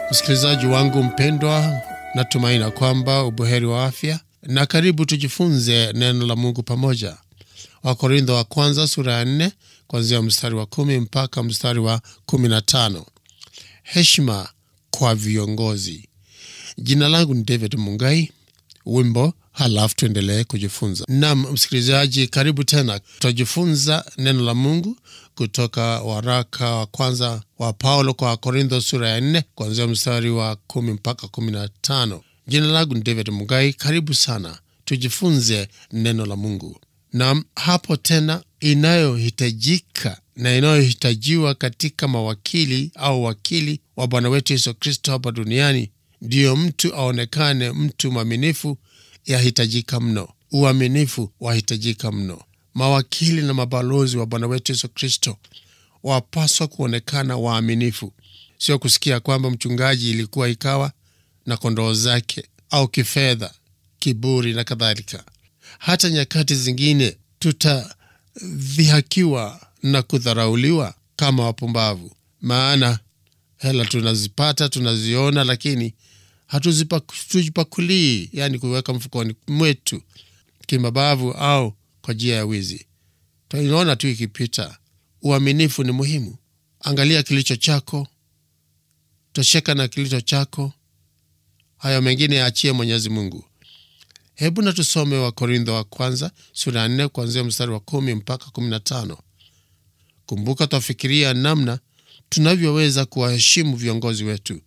Msikilizaji wangu mpendwa, natumaina kwamba ubuheri wa afya na karibu tujifunze neno la Mungu pamoja. Wakorintho wa kwanza sura ya nne kuanzia mstari wa kumi mpaka mstari wa kumi na tano. Heshima kwa viongozi. Jina langu ni David Mungai. Wimbo halafu tuendelee kujifunza. Naam, msikilizaji, karibu tena. Tutajifunza neno la Mungu kutoka waraka wa kwanza wa Paulo kwa Wakorintho sura ya nne kuanzia mstari wa kumi mpaka kumi na tano. Jina langu ni David Mugai. Karibu sana, tujifunze neno la Mungu. Naam, hapo tena inayohitajika na inayohitajiwa katika mawakili au wakili wa Bwana wetu Yesu Kristo hapa duniani ndiyo mtu aonekane mtu mwaminifu, yahitajika mno. Uaminifu wahitajika mno. Mawakili na mabalozi wa Bwana wetu Yesu Kristo wapaswa kuonekana waaminifu, sio kusikia kwamba mchungaji ilikuwa ikawa na kondoo zake, au kifedha, kiburi na kadhalika. Hata nyakati zingine tutadhihakiwa na kudharauliwa kama wapumbavu, maana hela tunazipata, tunaziona, lakini hatuzipakulii, yani kuweka mfukoni mwetu kimabavu au kwa njia ya wizi. Tunaona tu ikipita. Uaminifu ni muhimu. Angalia kilicho chako, tosheka na kilicho chako, hayo mengine yaachie Mwenyezi Mungu. Hebu na tusome Wakorintho wa kwanza sura ya nne kuanzia mstari wa kumi mpaka kumi na tano. Kumbuka, twafikiria namna tunavyoweza kuwaheshimu viongozi wetu.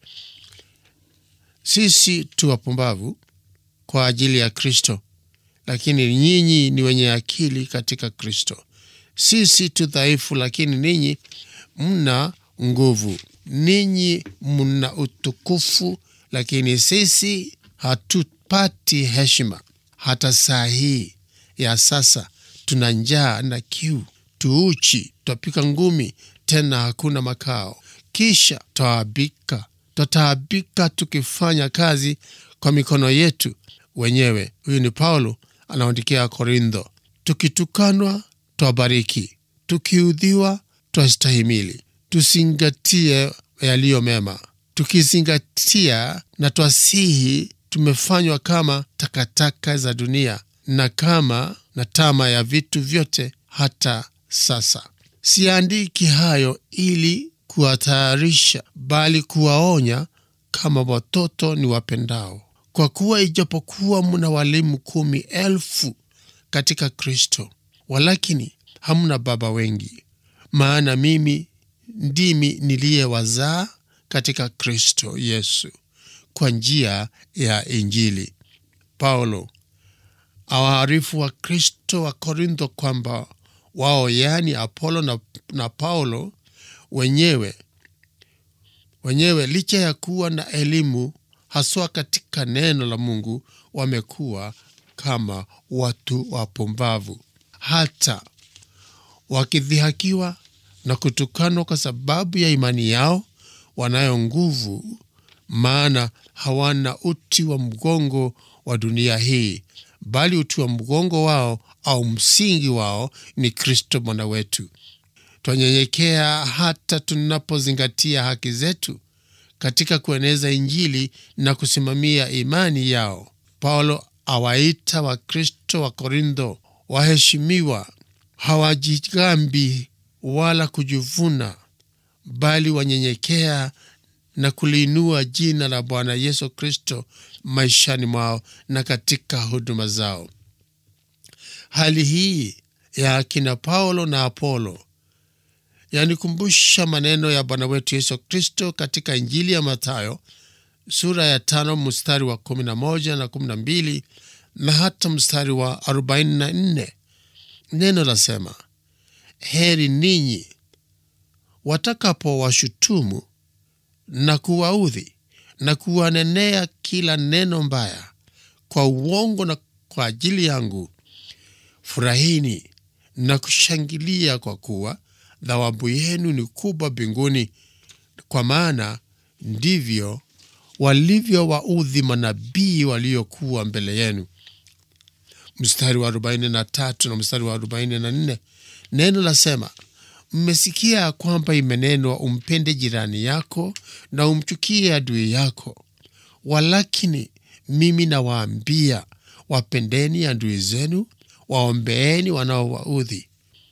Sisi tu wapumbavu kwa ajili ya Kristo, lakini nyinyi ni wenye akili katika Kristo. Sisi tu dhaifu, lakini ninyi mna nguvu. Ninyi mna utukufu, lakini sisi hatupati heshima. Hata saa hii ya sasa tuna njaa na kiu, tuuchi, twapika ngumi, tena hakuna makao. Kisha twaabika, twataabika tukifanya kazi kwa mikono yetu wenyewe. Huyu ni Paulo anaandikia Korintho. Tukitukanwa twabariki, tukiudhiwa twastahimili. Tusingatie yaliyo mema, tukizingatia na twasihi. Tumefanywa kama takataka za dunia na kama na tama ya vitu vyote hata sasa. Siandiki hayo ili kuwatayarisha, bali kuwaonya kama watoto ni wapendao. Kwa kuwa ijapokuwa mna walimu kumi elfu katika Kristo, walakini hamna baba wengi. Maana mimi ndimi niliyewazaa katika Kristo Yesu kwa njia ya Injili. Paulo awaarifu wa Kristo wa Korintho kwamba wao, yaani Apolo na, na Paulo wenyewe wenyewe licha ya kuwa na elimu haswa katika neno la Mungu, wamekuwa kama watu wapumbavu, hata wakidhihakiwa na kutukanwa kwa sababu ya imani yao. Wanayo nguvu, maana hawana uti wa mgongo wa dunia hii, bali uti wa mgongo wao au msingi wao ni Kristo Bwana wetu. Twanyenyekea hata tunapozingatia haki zetu katika kueneza Injili na kusimamia imani yao. Paulo awaita Wakristo wa Korintho waheshimiwa, hawajigambi wala kujivuna, bali wanyenyekea na kuliinua jina la Bwana Yesu Kristo maishani mwao na katika huduma zao. Hali hii ya akina Paulo na Apolo yanikumbusha maneno ya Bwana wetu Yesu Kristo katika Injili ya Mathayo sura ya tano mstari wa kumi na moja na kumi na mbili na hata mstari wa arobaini na nne. Neno lasema, heri ninyi watakapowashutumu na kuwaudhi na kuwanenea kila neno mbaya kwa uongo na kwa ajili yangu. Furahini na kushangilia, kwa kuwa thawabu yenu ni kubwa mbinguni, kwa maana ndivyo walivyowaudhi manabii waliokuwa mbele yenu. Mstari wa 43 na mstari wa 44, neno lasema, mmesikia kwamba imenenwa umpende jirani yako na umchukie adui yako. Walakini mimi nawaambia, wapendeni adui zenu, waombeeni wanaowaudhi.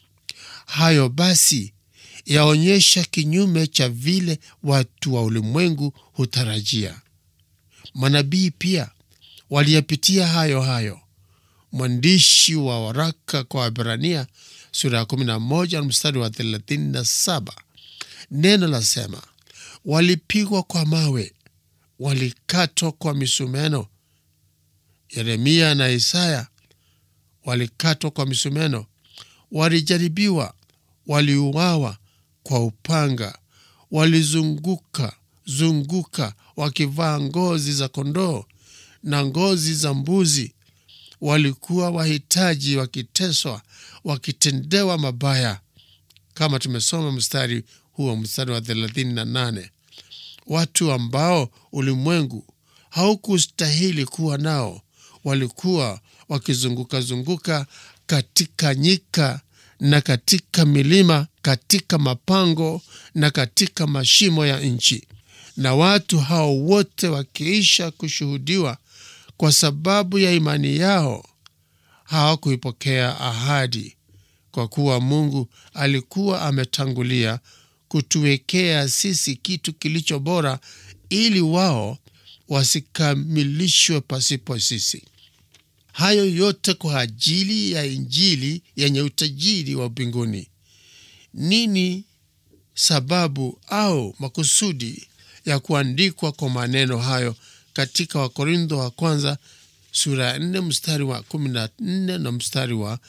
Hayo basi yaonyesha kinyume cha vile watu wa ulimwengu hutarajia. Manabii pia waliyapitia hayo hayo. Mwandishi wa waraka kwa Waebrania sura ya 11 mstari wa 37, neno lasema, walipigwa kwa mawe, walikatwa kwa misumeno. Yeremia na Isaya walikatwa kwa misumeno, walijaribiwa, waliuawa kwa upanga, walizunguka zunguka wakivaa ngozi za kondoo na ngozi za mbuzi. Walikuwa wahitaji, wakiteswa, wakitendewa mabaya, kama tumesoma mstari huo, mstari wa 38. Watu ambao ulimwengu haukustahili kuwa nao walikuwa wakizunguka-zunguka katika nyika na katika milima, katika mapango na katika mashimo ya nchi, na watu hao wote wakiisha kushuhudiwa kwa sababu ya imani yao hawakuipokea ahadi, kwa kuwa Mungu alikuwa ametangulia kutuwekea sisi kitu kilicho bora, ili wao wasikamilishwe pasipo sisi. Hayo yote kwa ajili ya Injili yenye utajiri wa mbinguni. Nini sababu au makusudi ya kuandikwa kwa maneno hayo katika Wakorintho wa kwanza sura ya 4 mstari wa 14 na mstari wa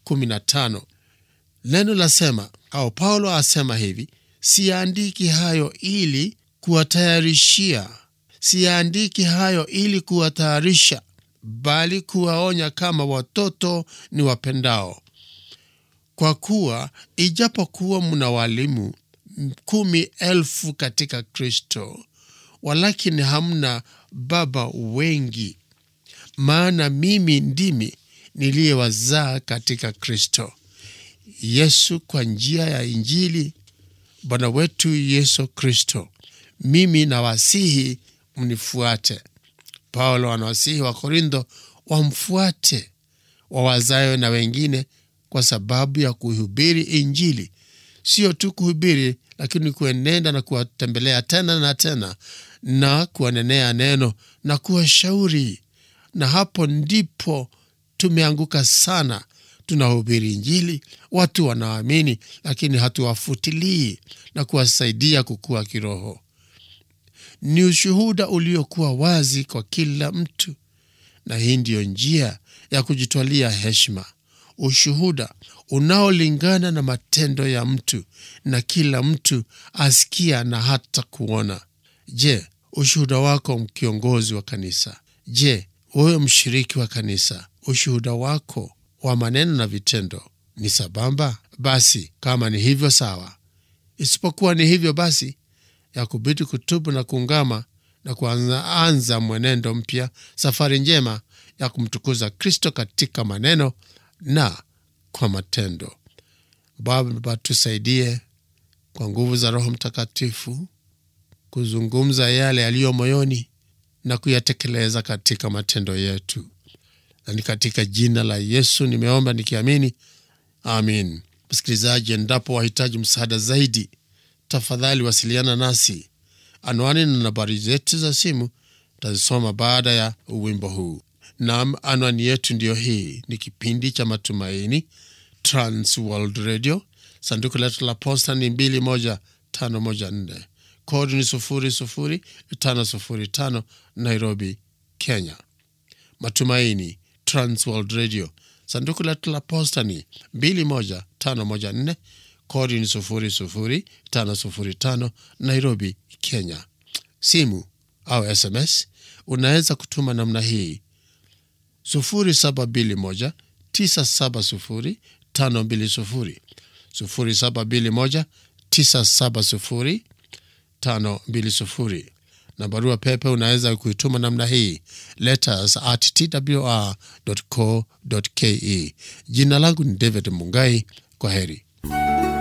15? Neno lasema au Paulo asema hivi: siyaandiki hayo ili kuwatayarishia, siyaandiki hayo ili kuwatayarisha bali kuwaonya kama watoto ni wapendao. Kwa kuwa ijapokuwa mna walimu kumi elfu katika Kristo, walakini hamna baba wengi. Maana mimi ndimi niliyewazaa katika Kristo Yesu kwa njia ya Injili Bwana wetu Yesu Kristo. Mimi nawasihi mnifuate. Paulo anawasihi wa Korintho wamfuate wawazayo na wengine kwa sababu ya kuhubiri Injili, sio tu kuhubiri, lakini kuenenda na kuwatembelea tena na tena na kuwanenea neno na kuwashauri. Na hapo ndipo tumeanguka sana. Tunahubiri Injili, watu wanaamini, lakini hatuwafutilii na kuwasaidia kukua kiroho. Ni ushuhuda uliokuwa wazi kwa kila mtu, na hii ndiyo njia ya kujitwalia heshima, ushuhuda unaolingana na matendo ya mtu na kila mtu asikia na hata kuona. Je, ushuhuda wako kiongozi wa kanisa? Je, wewe mshiriki wa kanisa, ushuhuda wako wa maneno na vitendo ni sabamba? Basi kama ni hivyo sawa, isipokuwa ni hivyo basi ya kubidi kutubu na kuungama na kuanza mwenendo mpya, safari njema ya kumtukuza Kristo katika maneno na kwa matendo. Baba, tusaidie kwa nguvu za Roho Mtakatifu kuzungumza yale yaliyo moyoni na kuyatekeleza katika matendo yetu, na ni katika jina la Yesu nimeomba nikiamini, amin. Msikilizaji, endapo wahitaji msaada zaidi, tafadhali wasiliana nasi. Anwani na nambari zetu za simu tazisoma baada ya wimbo huu. Nam, anwani yetu ndiyo hii. Ni kipindi cha Matumaini, Trans World Radio. Sanduku letu la posta ni 21514 kodi ni 00505 Nairobi, Kenya. Matumaini, Trans World Radio. Sanduku letu la posta ni 21514 kodi ni 00505 Nairobi, Kenya. Simu au SMS unaweza kutuma namna hii 0721 970 520 0721 970 520 na barua pepe unaweza kuituma namna hii letters at twr.co.ke. Jina langu ni David Mungai. Kwa heri.